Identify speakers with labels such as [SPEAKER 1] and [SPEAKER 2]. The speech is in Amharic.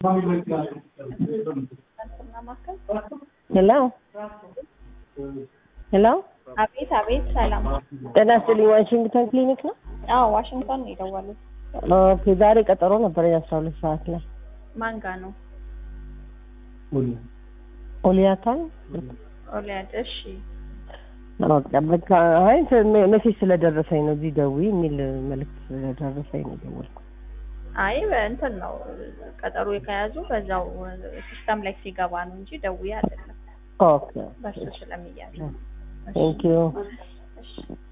[SPEAKER 1] ሄሎ ሄሎ
[SPEAKER 2] አቤት አቤት፣ ሰላም።
[SPEAKER 1] ጤና ይስጥልኝ። ዋሽንግተን ክሊኒክ ነው?
[SPEAKER 2] አዎ ዋሽንግተን ነው የደወሉት።
[SPEAKER 1] ኦኬ። ዛሬ ቀጠሮ ነበረኝ አስራ ሁለት ሰዓት ላይ
[SPEAKER 2] ማን ጋ ነው?
[SPEAKER 1] ኦሊያታን
[SPEAKER 2] ኦሊያድ። እሺ
[SPEAKER 1] በቃ በቃ አይ ሜሴጅ ስለደረሰኝ ነው እዚህ ደውዪ የሚል መልዕክት ስለደረሰኝ ነው የደወልኩት።
[SPEAKER 2] አይ በእንትን ነው ቀጠሮ ከያዙ በዛው ሲስተም ላይ ሲገባ ነው እንጂ ደውዬ አይደለም።
[SPEAKER 1] ኦኬ
[SPEAKER 2] በሱ ስለሚያዝ
[SPEAKER 1] ቴንክ ዩ
[SPEAKER 2] እሺ